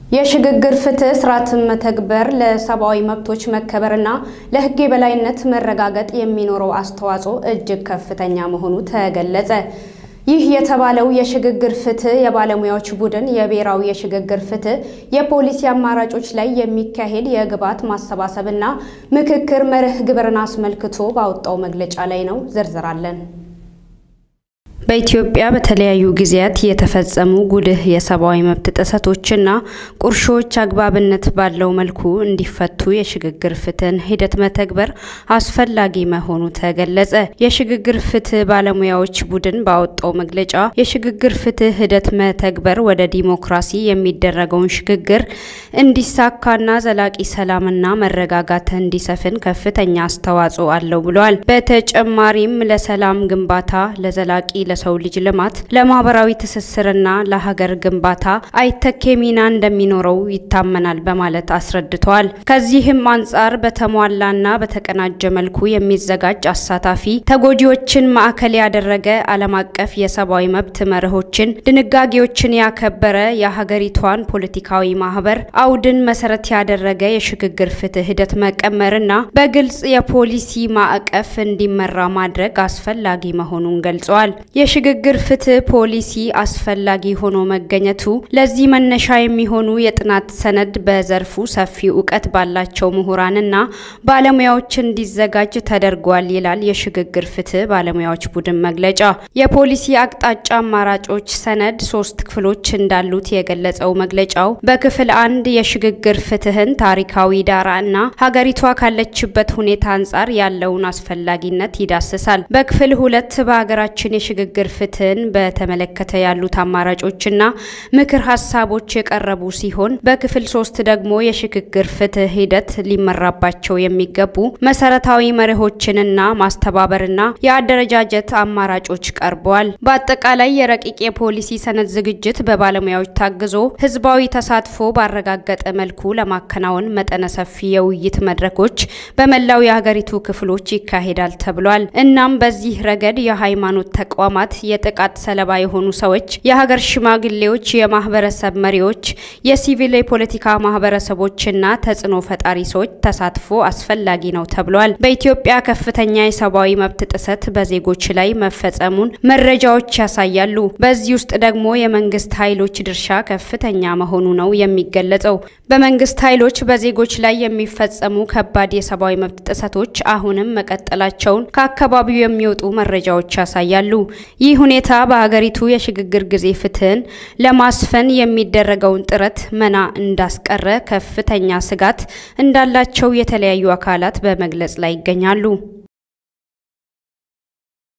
የሽግግር ፍትህ ስርዓትን መተግበር ለሰብአዊ መብቶች መከበርና ለሕግ የበላይነት መረጋገጥ የሚኖረው አስተዋጽኦ እጅግ ከፍተኛ መሆኑ ተገለጸ። ይህ የተባለው የሽግግር ፍትህ የባለሙያዎች ቡድን የብሔራዊ የሽግግር ፍትህ የፖሊሲ አማራጮች ላይ የሚካሄድ የግብዓት ማሰባሰብና ምክክር መርህ ግብርን አስመልክቶ ባወጣው መግለጫ ላይ ነው። ዝርዝር አለን። በኢትዮጵያ በተለያዩ ጊዜያት የተፈጸሙ ጉልህ የሰብአዊ መብት ጥሰቶችና ቁርሾዎች አግባብነት ባለው መልኩ እንዲፈቱ የሽግግር ፍትህን ሂደት መተግበር አስፈላጊ መሆኑ ተገለጸ። የሽግግር ፍትህ ባለሙያዎች ቡድን ባወጣው መግለጫ የሽግግር ፍትህ ሂደት መተግበር ወደ ዲሞክራሲ የሚደረገውን ሽግግር እንዲሳካና ዘላቂ ሰላምና መረጋጋት እንዲሰፍን ከፍተኛ አስተዋጽኦ አለው ብለዋል። በተጨማሪም ለሰላም ግንባታ፣ ለዘላቂ ለሰው ልጅ ልማት፣ ለማህበራዊ ትስስርና ለሀገር ግንባታ አይተኬ ሚና እንደሚኖረው ይታመናል በማለት አስረድተዋል። ከዚህም አንጻር በተሟላና በተቀናጀ መልኩ የሚዘጋጅ አሳታፊ፣ ተጎጂዎችን ማዕከል ያደረገ ዓለም አቀፍ የሰብአዊ መብት መርሆችን፣ ድንጋጌዎችን ያከበረ የሀገሪቷን ፖለቲካዊ ማህበር አውድን መሰረት ያደረገ የሽግግር ፍትህ ሂደት መቀመርና በግልጽ የፖሊሲ ማዕቀፍ እንዲመራ ማድረግ አስፈላጊ መሆኑን ገልጸዋል። የሽግግር ፍትህ ፖሊሲ አስፈላጊ ሆኖ መገኘቱ ለዚህ መነሻ የሚሆኑ የጥናት ሰነድ በዘርፉ ሰፊ እውቀት ባላቸው ምሁራንና ባለሙያዎች እንዲዘጋጅ ተደርጓል ይላል የሽግግር ፍትህ ባለሙያዎች ቡድን መግለጫ። የፖሊሲ አቅጣጫ አማራጮች ሰነድ ሶስት ክፍሎች እንዳሉት የገለጸው መግለጫው በክፍል አንድ የሽግግር ፍትህን ታሪካዊ ዳራ እና ሀገሪቷ ካለችበት ሁኔታ አንጻር ያለውን አስፈላጊነት ይዳስሳል። በክፍል ሁለት በሀገራችን የሽግግር ፍትህን በተመለከተ ያሉት አማራጮችና ምክር ሀሳቦች የቀረቡ ሲሆን በክፍል ሶስት ደግሞ የሽግግር ፍትህ ሂደት ሊመራባቸው የሚገቡ መሰረታዊ መርሆችንና ማስተባበርና የአደረጃጀት አማራጮች ቀርበዋል። በአጠቃላይ የረቂቅ የፖሊሲ ሰነድ ዝግጅት በባለሙያዎች ታግዞ ህዝባዊ ተሳትፎ ባረጋገጠ መልኩ ለማከናወን መጠነ ሰፊ የውይይት መድረኮች በመላው የሀገሪቱ ክፍሎች ይካሄዳል ተብሏል። እናም በዚህ ረገድ የሃይማኖት ተቋማት፣ የጥቃት ሰለባ የሆኑ ሰዎች፣ የሀገር ሽማግሌዎች፣ የማህበረሰብ መሪዎች፣ የሲቪል የፖለቲካ ማህበረሰቦችና ተጽዕኖ ፈጣሪ ሰዎች ተሳትፎ አስፈላጊ ነው ተብሏል። በኢትዮጵያ ከፍተኛ የሰብአዊ መብት ጥሰት በዜጎች ላይ መፈጸሙን መረጃዎች ያሳያሉ። በዚህ ውስጥ ደግሞ የመንግስት ኃይሎች ድርሻ ከፍተኛ መሆኑ ነው የሚገለጸው። በመንግስት ኃይሎች በዜጎች ላይ የሚፈጸሙ ከባድ የሰብአዊ መብት ጥሰቶች አሁንም መቀጠላቸውን ከአካባቢው የሚወጡ መረጃዎች ያሳያሉ። ይህ ሁኔታ በሀገሪቱ የሽግግር ጊዜ ፍትህን ለማስፈን የሚደረገውን ጥረት መና እንዳስቀረ ከፍተኛ ስጋት እንዳላቸው የተለያዩ አካላት በመግለጽ ላይ ይገኛሉ።